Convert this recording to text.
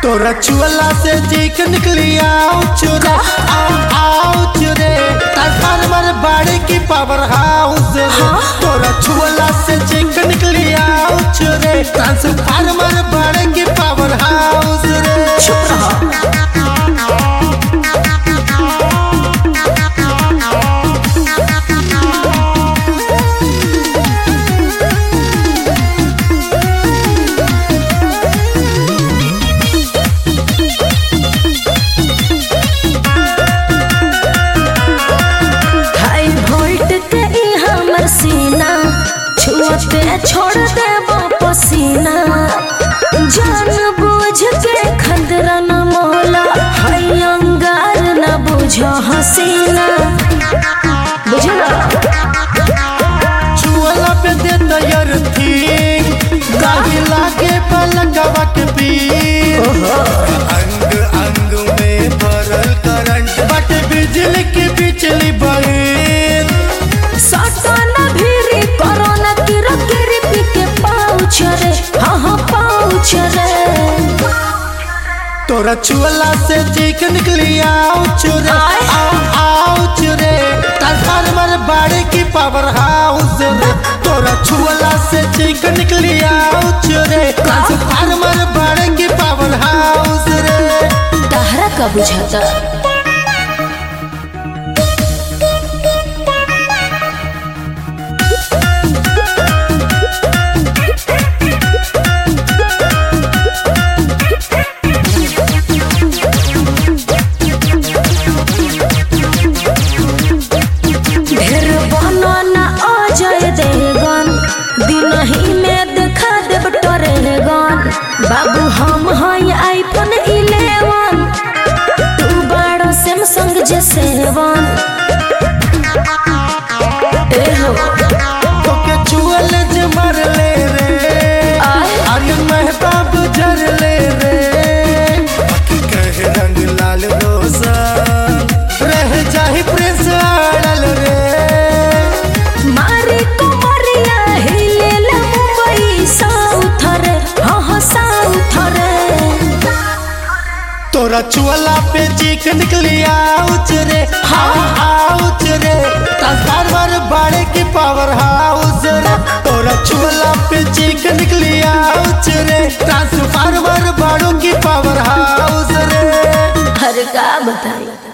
तोरा चुअला से चीख निकली आउच रे आउ आउच रे ट्रांसफार्मर बाड़ी की पावर हाउस रे तोरा चुअला से चीख निकली आउच रे ट्रांसफार्मर बाड़ी की पावर हाउस रे चुप रहो हाई वोल्ट के ई हमर सीना छुअते छोड़ दे पसीना जान बूझ के खतरा न मोला हाई अंगार न बुझो हसीना बुझला चुअला पे दे तैयार थी गाड़ी लागे पलंगवा के पीर अंग अंग में भरल करंट बट बिजली की बिजली बहिर सटना भीरी कोरोना किरो किरी पी के पाउछ रे हाँ हाँ पाउछ रे तोरा चुअला से चीख निकली आउच रे आय। आउ आउच रे ट्रांसफार्मर बाड़ी की पावर हाउस रे तोरा चुअला से चीख निकली आउच रे ट्रांसफार्मर बाड़ी की पावर हाउस रे तहरा का बुझाता ढेर बनो ना आ जाए देगन दिन ही में देखा देब टरेगन बाबू हम हैं आईफोन 11 तू बड़ो सैमसंग जे सेवन ए हो तोके चुअल जे मर ले रे आय आर्यन महताब जर ले रे बाकी कहे रंग लाल रोशन रह जाही प्रेस आड़ल रे मारे कुमरिया हिले ले मुंबई साउथ रे हाँ हाँ साउथ रे तोरा चुअला पे चीख निकली आउच रे हाँ आउच रे ट्रांसफार्मर बाड़े की पावर हाउस रे तोरा चुअला पे चीख निकली आउच रे ट्रांसफार्मर बाड़ों की पावर हाउस रे हर का बताई